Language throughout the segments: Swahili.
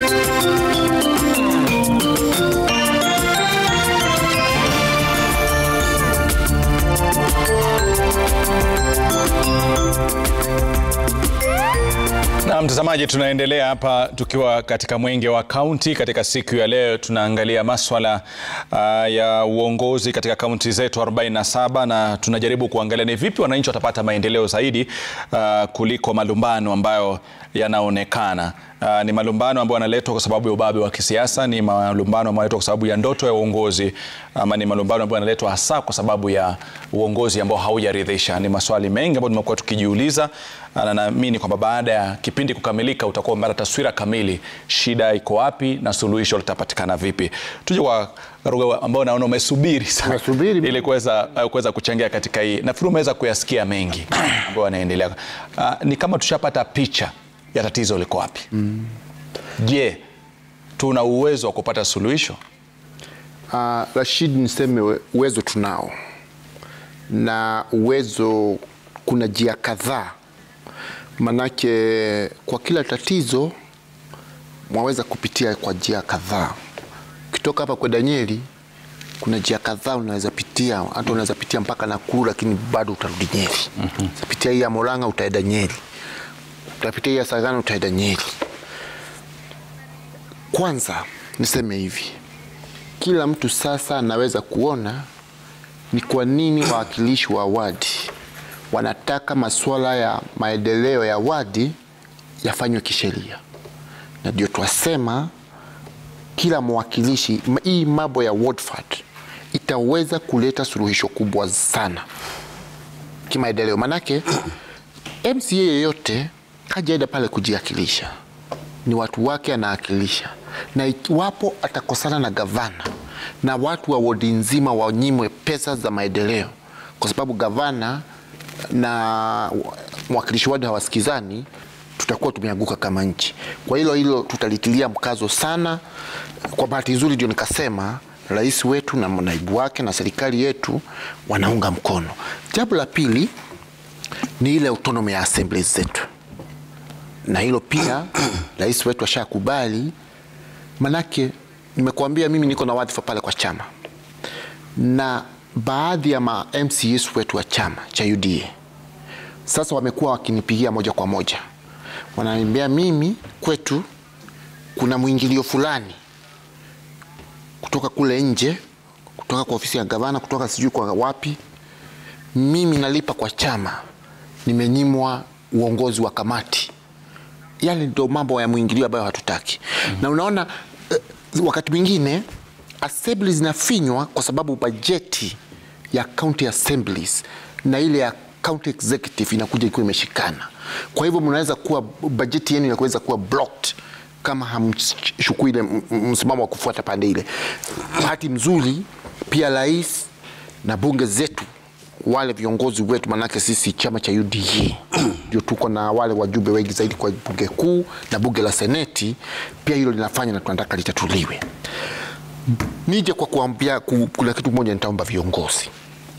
Na mtazamaji, tunaendelea hapa tukiwa katika mwenge wa kaunti. Katika siku ya leo tunaangalia maswala uh, ya uongozi katika kaunti zetu 47 na tunajaribu kuangalia ni vipi wananchi watapata maendeleo zaidi uh, kuliko malumbano ambayo yanaonekana. Uh, ni malumbano ambayo yanaletwa kwa sababu ya ubabe wa kisiasa, ni malumbano ambayo yanaletwa kwa sababu ya ndoto ya uongozi, ama ni malumbano ambayo yanaletwa hasa kwa sababu ya uongozi ambao haujaridhisha. Ni maswali mengi ambayo tumekuwa tukijiuliza, na naamini kwamba baada ya kipindi kukamilika utakuwa umepata taswira kamili, shida iko wapi na suluhisho litapatikana vipi. Tuje kwa Ruga ambao naona umesubiri sana Nimesubiri. ili kuweza uh, kuweza kuchangia katika hii. Nafikiri umeweza kuyasikia mengi ambayo yanaendelea. Uh, ni kama tushapata picha ya tatizo liko wapi. Je, tuna uwezo wa kupata suluhisho? Uh, Rashid, niseme we- uwezo tunao, na uwezo kuna njia kadhaa, manake kwa kila tatizo mwaweza kupitia kwa njia kadhaa. Ukitoka hapa kwa Danieli kuna njia kadhaa unaweza pitia, hata unaweza pitia mpaka Nakuru, lakini bado utarudi Nyeri. mm Pitia hii ya Murang'a utaenda Nyeri, utapitia hii ya Sagana utaenda Nyeri. Kwanza niseme hivi, kila mtu sasa anaweza kuona ni kwa nini wawakilishi wa wadi wanataka masuala ya maendeleo ya wadi yafanywe kisheria, na ndio twasema kila mwakilishi, m- hii mambo ya ward fund itaweza kuleta suluhisho kubwa sana kimaendeleo, manake MCA yeyote hajaenda pale kujiakilisha, ni watu wake anaakilisha, na iwapo atakosana na gavana na watu wa wodi nzima wanyimwe pesa za maendeleo, kwa sababu gavana na mwakilishi wadi hawasikizani, tutakuwa tumeanguka kama nchi. Kwa hilo hilo tutalitilia mkazo sana. Kwa bahati nzuri, ndio nikasema rais wetu na naibu wake na serikali yetu wanaunga mkono. Jambo la pili ni ile autonomy ya assemblies zetu, na hilo pia rais wetu ashakubali. Manake nimekuambia mimi niko na wadhifa pale kwa chama, na baadhi ya ma MCS wetu wa chama cha UDA sasa wamekuwa wakinipigia moja kwa moja, wananiambia mimi kwetu kuna mwingilio fulani kutoka kule nje, kutoka kwa ofisi ya gavana, kutoka sijui kwa wapi. Mimi nalipa kwa chama, nimenyimwa uongozi wa kamati. Yale ndio mambo ya mwingilio ambayo hatutaki. Na unaona eh, wakati mwingine assembly zinafinywa kwa sababu bajeti ya county assemblies na ile ya county executive inakuja ikiwa imeshikana. Kwa hivyo mnaweza kuwa bajeti yenu inaweza kuwa blocked kama hamchukui ile m- m- msimamo wa kufuata pande ile. Bahati mzuri pia rais na bunge zetu wale viongozi wetu, manake sisi chama cha UDA ndio tuko na wale wajumbe wengi zaidi kwa bunge kuu na bunge la seneti, pia hilo linafanya na tunataka litatuliwe. Nije kwa kuambia, ku- kuna kitu moja nitaomba viongozi.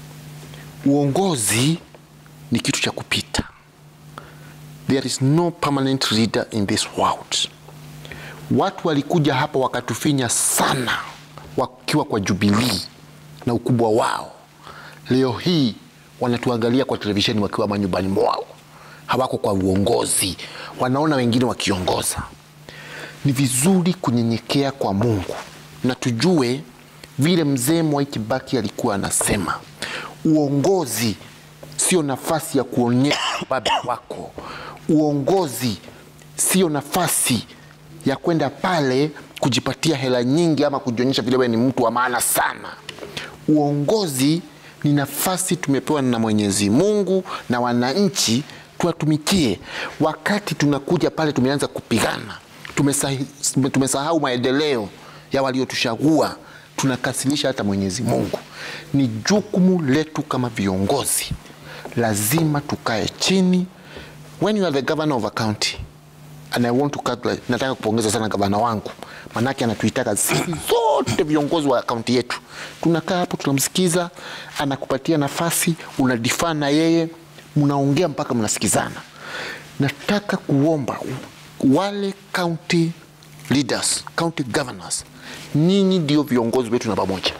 Uongozi ni kitu cha kupita. There is no permanent leader in this world. Watu walikuja hapa wakatufinya sana wakiwa kwa Jubilee na ukubwa wao. Leo hii wanatuangalia kwa televisheni wakiwa manyumbani mwao, hawako kwa uongozi, wanaona wengine wakiongoza. Ni vizuri kunyenyekea kwa Mungu na tujue vile mzee Mwai Kibaki alikuwa anasema, uongozi sio nafasi ya kuonyesha ubabe wako. Uongozi sio nafasi ya kwenda pale kujipatia hela nyingi ama kujionyesha vile wewe ni mtu wa maana sana. Uongozi ni nafasi tumepewa na Mwenyezi Mungu na wananchi tuwatumikie. Wakati tunakuja pale tumeanza kupigana, tumesahi- tumesahau maendeleo ya waliotuchagua, tunakasirisha hata Mwenyezi Mungu. Ni jukumu letu kama viongozi, lazima tukae chini. When you are the governor of a county and I want to congratulate, nataka kupongeza sana gavana wangu, manake anatuitaka sisi zote viongozi wa kaunti yetu, tunakaa hapo tunamsikiza, anakupatia nafasi, unadifaa na yeye, mnaongea mpaka mnasikizana. Nataka kuomba wale county leaders, county governors, nyinyi ndio viongozi wetu namba moja.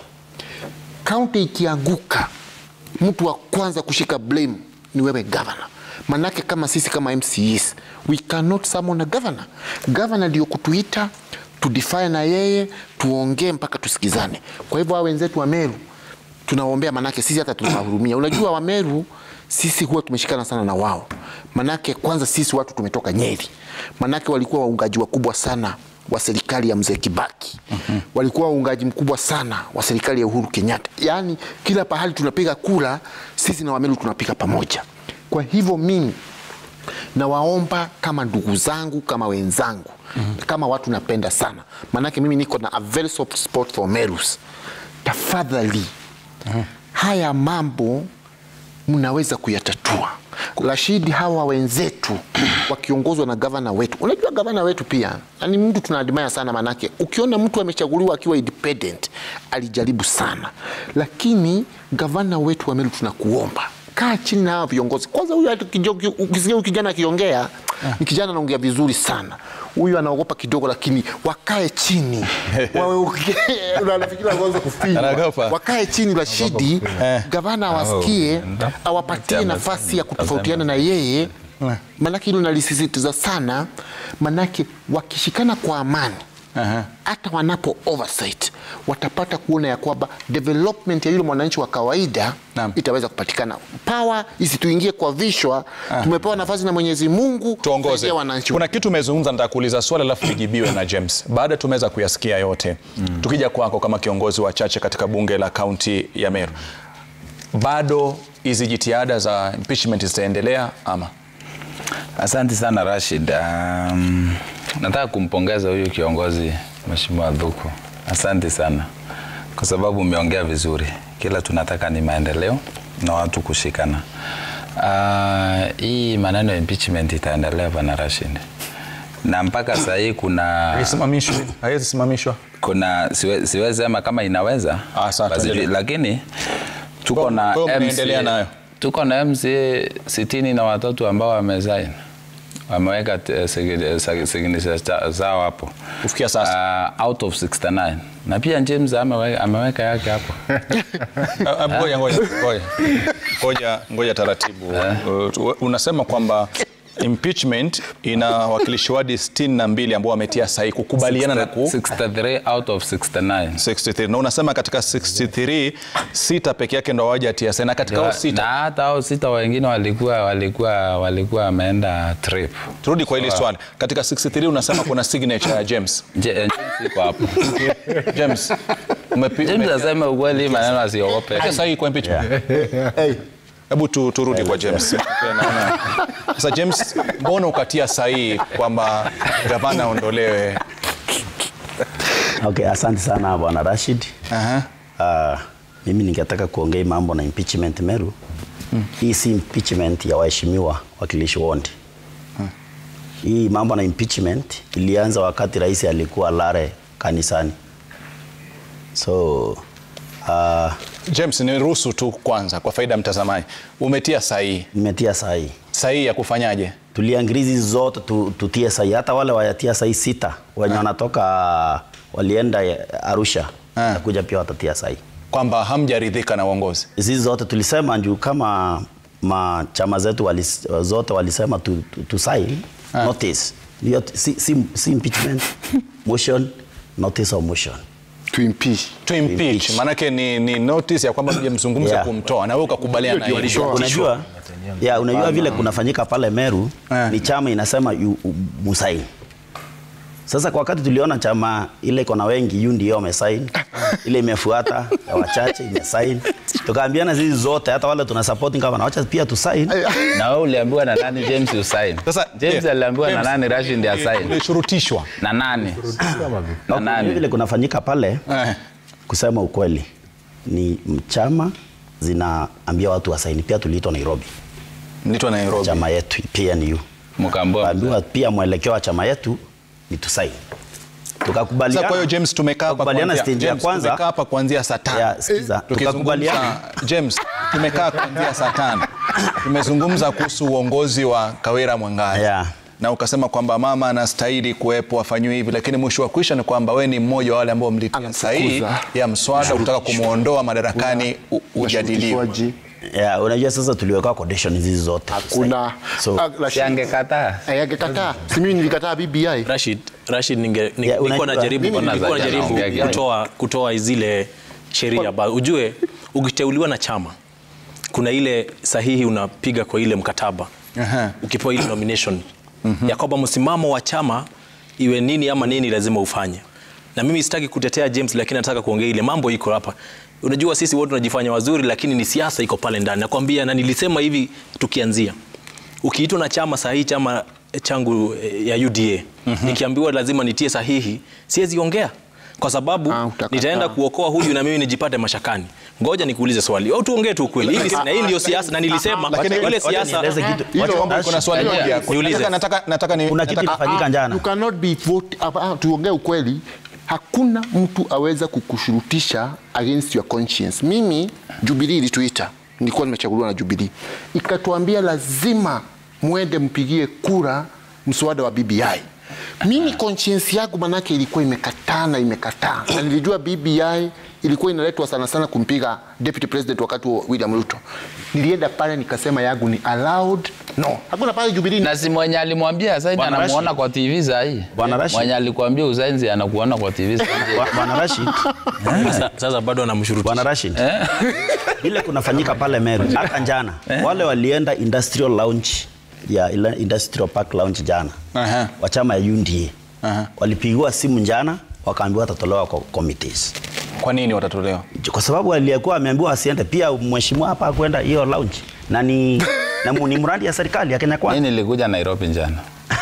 Kaunti ikianguka, mtu wa kwanza kushika blame ni wewe governor. Manake kama sisi kama MCAs, we cannot summon a governor. Governor ndio kutuita tudefine na yeye tuongee mpaka tusikizane. Kwa hivyo hao wenzetu wa Meru tunawaombea, manake sisi hata tunawahurumia. Unajua wa Meru sisi huwa tumeshikana sana na wao, manake kwanza sisi watu tumetoka Nyeri, manake walikuwa waungaji wakubwa sana wa serikali ya mzee Kibaki. mm-hmm. walikuwa waungaji mkubwa sana wa serikali ya Uhuru Kenyatta. Yaani kila pahali tunapiga kura sisi na Wameru tunapiga pamoja. Kwa hivyo mimi nawaomba kama ndugu zangu, kama wenzangu, mm-hmm. kama watu napenda sana, maanake mimi niko na a very soft spot for Merus. Tafadhali mm-hmm. haya mambo mnaweza kuyatatua. Rashidi, hawa wenzetu wakiongozwa na gavana wetu, unajua gavana wetu pia ni mtu tunaadmire sana, manake ukiona mtu amechaguliwa akiwa independent alijaribu sana, lakini gavana wetu wa Meru tunakuomba kaa chini na hawa viongozi kwanza. Huyu hata kijo- ukisikia huyu kijana akiongea ni kijana anaongea vizuri sana, huyu anaogopa kidogo, lakini wakae chini waongee. Unafikiri anaweza kufinywa? Anaogopa. Wakae chini, Rashidi gavana awasikie, awapatie nafasi ya kutofautiana na yeye, manake hilo nalisisitiza sana, manake wakishikana kwa amani Aha. hata wanapo oversight watapata kuona ya kwamba development ya yule mwananchi wa kawaida Naam. itaweza kupatikana. Power isituingie kwa vishwa. Tumepewa nafasi na Mwenyezi Mungu tuongoze. kusaidia wananchi. Kuna kitu umezungumza, nataka kuuliza swali alafu lijibiwe na James. Baada tumeweza kuyasikia yote, tukija kwako kama kiongozi wa chache katika bunge la kaunti ya Meru, bado hizi jitihada za impeachment zitaendelea ama? Asante sana Rashid. Um, nataka kumpongeza huyu kiongozi Mheshimiwa Dhuku. Asante sana kwa sababu umeongea vizuri. Kila tunataka ni maendeleo na watu kushikana. Uh, hii maneno ya impeachment itaendelea bwana Rashid, na mpaka saa hii kuna Haisimamishwi, haiwezi simamishwa. kuna siwe- siwezi sema kama inaweza Ah, sawa, basi tuendelee. ju- lakini tuko Kwa- na kwa hiyo mnaendelea nayo? tuko na MCA sitini na watatu ambao wamesaini wameweka eh, signi- sa- signature za- zao hapo Kufikia sasa. uh, out of 69 na pia James ameweka, ameweka yake hapo Ah, ah, Ngoja, ngoja, ngoja. Ngoja, ngoja taratibu. Uh, tu- unasema kwamba impeachment ina wakilishi wadi 62 ambao wametia sahihi kukubaliana na ku 63 out of 69 63 na unasema katika 63 sita peke yake ndo hawajatia sahihi na katika hao na sita hata hao sita wengine walikuwa walikuwa walikuwa wameenda trip turudi kwa hili swali katika 63 unasema kuna signature ya James Je- James iko hapo James umepi- James umetia aseme ukweli maneno asiogope sahihi kwa impeachment hebu tu, turudi kwa James Pia naona sasa James mbona ukatia sahihi kwamba gavana aondolewe Okay, asante sana bwana Rashid. Aha. Uh, mimi ningetaka kuongea mambo na impeachment Meru. Hii si impeachment ya waheshimiwa wakilishi wondi. Hii mambo na impeachment ilianza wakati rais alikuwa Lare kanisani. So uh, James niruhusu tu kwanza kwa faida ya mtazamaji umetia sahihi nimetia sahi sahihi ya kufanyaje tuliangirizi zote tu, tutie sahi, hata wale wayatia sahi sita wenye wanatoka walienda Arusha Ah. na kuja pia watatia sahi. kwamba hamjaridhika na uongozi hizi zote tulisema juu kama ma chama zetu walis, zote walisema tu, tu, tu sign notice Hiyo t- si, si, si impeachment motion notice of motion To impeach. to impeach impeach. maanake ni, ni notice ya kwamba mjamzungumza Yeah. kumtoa na wewe ukakubaliana na hilo. Walitoa. unajua ya, unajua vile kunafanyika pale Meru Eh. ni chama inasema yu, u- musaini sasa kwa wakati tuliona chama ile iko na wengi yu ndio wamesaini ile imefuata ya wachache imesaini tukaambiana sisi zote hata wale tuna support kama wacha pia tusaini na wewe uliambiwa na nani James usain Sasa, James yeah, aliambiwa na James, nani Rashid ndiye asain ulishurutishwa na nani na Okay, nani vile kunafanyika pale eh. kusema ukweli ni chama zinaambia watu wasaini. Pia tuliitwa Nairobi, nitwa Nairobi chama yetu PNU, mkaambua kaambiwa pia mwelekeo wa chama yetu ni tusaini, Sasa kwa hiyo tukakubaliana. James tumekaa hapa Tukakubaliana kuanzia- stage ya James, kwanza. tumekaa hapa kuanzia saa tano Ya, sikiza, tukakubaliana tukizungumza James tumekaa kuanzia saa tano tumezungumza kuhusu uongozi wa Kawira Mwangari Ya. na ukasema kwamba mama anastahili kuwepo afanyiwe hivi, lakini mwisho wa kwisha ni kwamba we ni mmoja wa wale ambao mlitia Anamfukuza. sahihi ya mswada kutaka kumwondoa madarakani u- ujadiliwe. Ushurutishwaji. Yeah, unajua sasa tuliweka condition hizi zote. Hakuna. So- Ah, Rashid, Si angekataa. eh, angekataa. Si mimi nilikataa BBI. Rashid, Rashid ninge, ninge, Yeah, nilikuwa unajua- najaribu, mimi nilikuwa nilikuwa najaribu naongea kitu. kutoa, kutoa zile sheria ba, ujue ukiteuliwa na chama kuna ile sahihi unapiga kwa ile mkataba Aha. ukipewa ile nomination ya kwamba msimamo wa chama iwe nini ama nini lazima ufanye. Na mimi sitaki kutetea James, lakini nataka kuongea ile mambo iko hapa. Unajua sisi wote tunajifanya wazuri, lakini ni siasa iko pale ndani. Nakwambia, na nilisema hivi tukianzia, ukiitwa na chama sahihi, chama changu eh, ya UDA nikiambiwa lazima nitie sahihi, siwezi ongea kwa sababu Ah, utakataa. nitaenda kuokoa huyu na mimi nijipate mashakani. Ngoja nikuulize swali au tuongee tu ukweli. Hili na hii ndio siasa, na nilisema Lakini- ile wacha siasa nieleze kitu. Hilo- Wacha- Kwamba kuna swali Niulize. moja. Niulize. Nataka- nataka nataka ni Kuna kitu nataka- ilifanyika jana. You cannot be vote, ah, ah, tuongee ukweli. Hakuna mtu aweza kukushurutisha against your conscience. Mimi Jubilee ilituita, nilikuwa nimechaguliwa na Jubilee, ikatuambia lazima mwende mpigie kura mswada wa BBI. Mimi conscience yangu manake ilikuwa imekataa na imekataa, na nilijua BBI ilikuwa inaletwa sana sana kumpiga deputy president wakati wa William Ruto. Nilienda pale nikasema yangu ni allowed no, hakuna pale Jubilee na si mwenye alimwambia Usaini Bwana anamuona Rashid. kwa TV saa hii. Bwana Rashid. Mwenye alikwambia Usaini anakuona kwa TV saa hii. Bwa- Bwana Rashid, Sa- sasa bado anamshurutisha. Bwana Rashid. Ile kunafanyika pale Meru hata jana. Wale walienda industrial lounge ya ile industrial park lounge jana. Aha. Wa chama ya UNDA. Aha. Walipigiwa simu jana wakaambiwa watatolewa kwa committees. Kwa nini watatolewa? Kwa sababu aliyekuwa ameambiwa asiende pia mheshimiwa hapa hakwenda hiyo lounge. Na ni na mu- ni mradi ya serikali ya Kenya Mimi Kwanza. nilikuja Nairobi jana.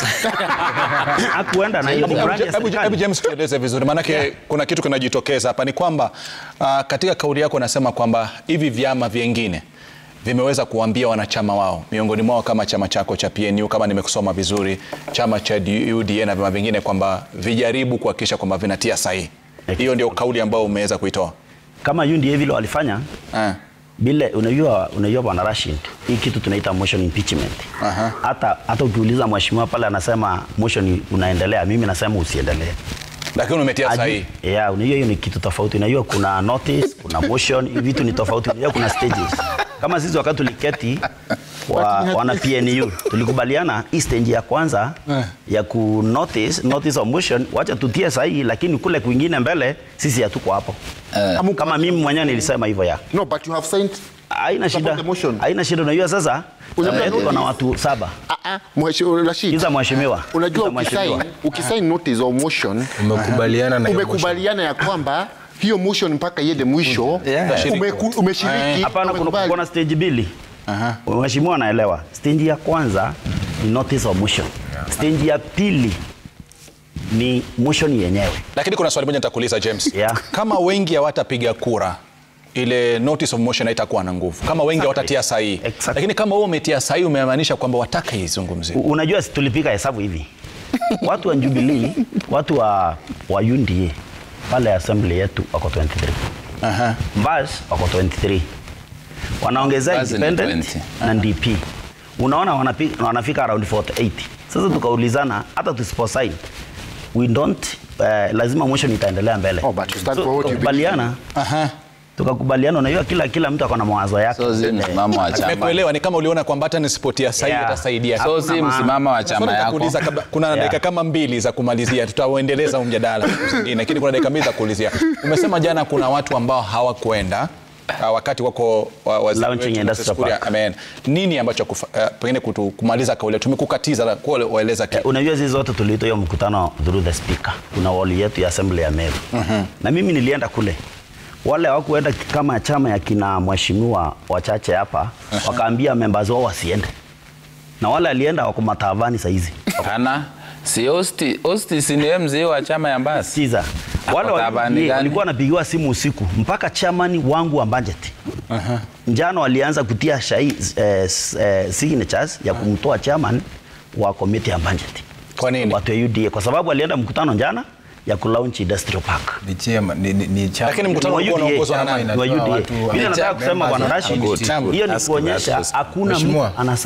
Hakuenda na hiyo ni mradi ya Hebu- hebu serikali. James tueleze vizuri, maanake kuna kitu kinajitokeza hapa, ni kwamba uh, katika kauli yako unasema kwamba hivi vyama vyengine vimeweza kuambia wanachama wao, miongoni mwao kama chama chako cha PNU, kama nimekusoma vizuri, chama cha UDA na vyama vingine, kwamba vijaribu kuhakikisha kwamba vinatia sahihi. Hiyo ndio kauli ambayo umeweza kuitoa. Kama UNDA vile walifanya Ah. Bile unajua unajua bwana Rashid, hii kitu tunaita motion impeachment. Aha. Hata hata ukiuliza mheshimiwa pale anasema motion unaendelea, mimi nasema usiendelee. Lakini umetia Aju- sahihi. Yeah, unajua hiyo ni kitu tofauti. Unajua kuna notice, kuna motion, hivi vitu ni tofauti. Unajua kuna stages. Kama sisi wakati tuliketi wa, wana PNU tulikubaliana hii stage ya kwanza ya ku notice, notice of motion, wacha tutie sahihi, lakini kule kwingine mbele sisi hatuko hapo. Kama mimi mwenyewe nilisema hivyo ya No, but you have signed haina shida, Support the motion. haina shida. Unajua sasa Unajua eh, tuko na notice. watu saba. Ah, ah, Mheshimiwa Rashid. Kiza mheshimiwa, Unajua Kiza mheshimiwa. ukisign ukisign notice of motion umekubaliana na hiyo motion. umekubaliana ya kwamba hiyo motion mpaka iende mwisho Yeah. umeku- umeshiriki Hapana, kuna, umekubali. kuna stage mbili. Mheshimiwa anaelewa. Stage ya kwanza ni notice of motion. Stage ya pili ni motion yenyewe. Lakini kuna swali moja nitakuuliza James. Yeah. Kama wengi hawatapiga kura ile notice of motion haitakuwa na nguvu kama wengi hawatatia sahihi. Exactly. Lakini kama wewe umetia sahihi umemaanisha kwamba wataka izungumziwe. U- Unajua si tulipiga hesabu hivi. Watu wa Jubilee, watu wa wa UNDA pale assembly yetu wako 23. Aha. Mbas wako 23. Wanaongezea Mbas ni independent 20. na DP. Unaona wanapi- wanafika around 48. Sasa tukaulizana hata tusiposign we don't uh, lazima motion itaendelea mbele. Oh, but you stand So, for what you tukakubaliana Aha. tukakubaliana, unajua kila kila mtu ako na mawazo yake. So si msimamo wa chama. Nimekuelewa ni kama uliona kwamba hata nisipotia sahihi Yeah. itasaidia. So si Hakuna msimamo wa Swali chama yako. nitakuuliza kabla- kuna Yeah. dakika kama mbili za kumalizia, tutauendeleza huu mjadala zingine, lakini kuna dakika mbili za kuulizia. Umesema jana kuna watu ambao hawakwenda uh, wakati wako wa, waziri Launching wetu Industrial Moses Kuria Park. ameenda. Nini ambacho kufa, uh, pengine kutu, kumaliza kauli tumekukatiza la- kwa waeleza kitu. Eh, Unajua sisi zote tuliitwa hiyo mkutano through the speaker. Kuna wali yetu ya assembly ya Meru. Na mimi nilienda kule. Wale hawakuenda kama chama ya kina mheshimiwa wachache hapa, wakaambia members wao wasiende. Na wale alienda wako matavani saa hizi. Hana si Osti, Osti si ni mzee wa chama ya Mbasi. Sikiza. Wale Ako tabani wali- gani? walikuwa wanapigiwa simu usiku mpaka chamani wangu wa budget. Njano walianza kutia shai, eh, s- eh, signatures ya kumtoa chairman wa committee ya budget. Kwa nini? Watu wa UDA kwa sababu alienda mkutano jana ya kulaunch industrial park. Ni chama, ni, ni, ni chama. Lakini mkutano Wa ulikuwa UDA, unaongozwa na chama nani? ina- Wa UDA. watu wa- Mimi nataka Chama kusema bwana members Rashid, of committee. hiyo ni Ask kuonyesha members. hakuna mtu Mheshimiwa. ana sign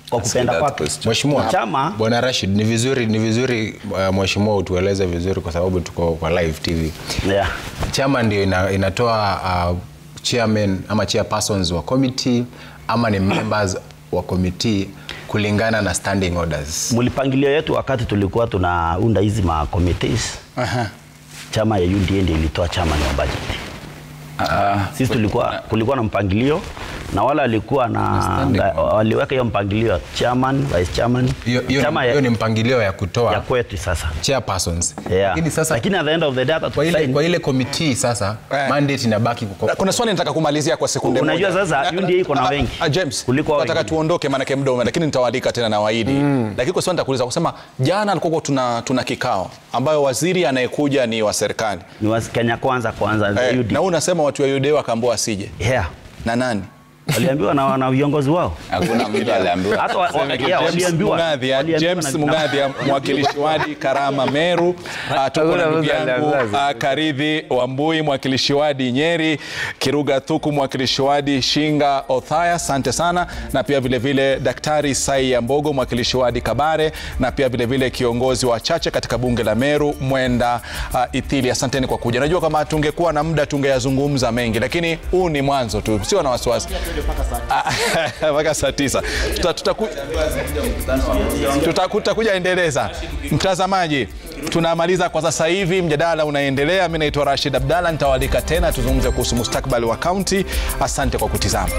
kwa kupenda that kwake. question. Mheshimiwa Chama- Bwana Rashid, ni vizuri ni vizuri uh, mheshimiwa utueleze vizuri kwa sababu tuko kwa live TV. Yeah. Chama ndio ina, inatoa uh, chairman ama chairpersons wa committee ama ni members wa committee kulingana na standing orders. Mlipangilio yetu wakati tulikuwa tunaunda hizi ma committees, Aha. chama ya UDA ndio ilitoa chairman wa budget. Ah, Sisi tulikuwa kulikuwa na mpangilio na wale walikuwa na standing order. waliweka hiyo mpangilio chairman, vice chairman, Hiyo hiyo chama ni- ya, hiyo ni mpangilio ya kutoa ya kwetu sasa. chairpersons. Yeah. Lakini sasa Lakini at the end of the day hata kwa ile, tukisign- kwa ile committee sasa Eh. mandate inabaki kwa, Kuna swali nataka kumalizia kwa sekunde Unajua moja. sasa, Na- UDA iko na ah, wengi ah, James, kuliko hao nataka wengine. tuondoke maanake muda ume, lakini nitawaalika tena na waidi lakini kwa swali nitakuuliza kusema jana alikuwa tuna, tuna kikao ambayo waziri anayekuja ni wa serikali ni wa Kenya kwanza kwanza eh, UDA. na huu unasema watu wa UDA wakaambiwa asije Yeah. na nani Waliambiwa na, na viongozi wao. hakuna mtu aliambiwa. Hata wa- wa- yeah, James waliambiwa. Mungadhia, Waliambiwa James na- Mungadhia, mwakilishi wadi Karama Meru. Ah, Tuko na Hakuna ndugu mtu yangu aliambiwa. ah, Karidhi Wambui, mwakilishi wadi Nyeri, Kiruga Thuku, mwakilishi wadi Shinga Othaya, asante sana, na pia vile vile Daktari Sai Yambogo, mwakilishi wadi Kabare, na pia vile vile kiongozi wa chache katika bunge la Meru Mwenda uh, Ithili, asanteni kwa kuja. Najua kama tungekuwa na muda tungeyazungumza mengi, lakini huu ni mwanzo tu, sio na wasiwasi Ah, mpaka saa tisa Tuta- tutaku- tuta- tutakuja endeleza. Mtazamaji, tunamaliza kwa sasa hivi, mjadala unaendelea. Mi naitwa Rashid Abdalla, nitawalika tena tuzungumze kuhusu mustakabali wa kaunti. Asante kwa kutizama.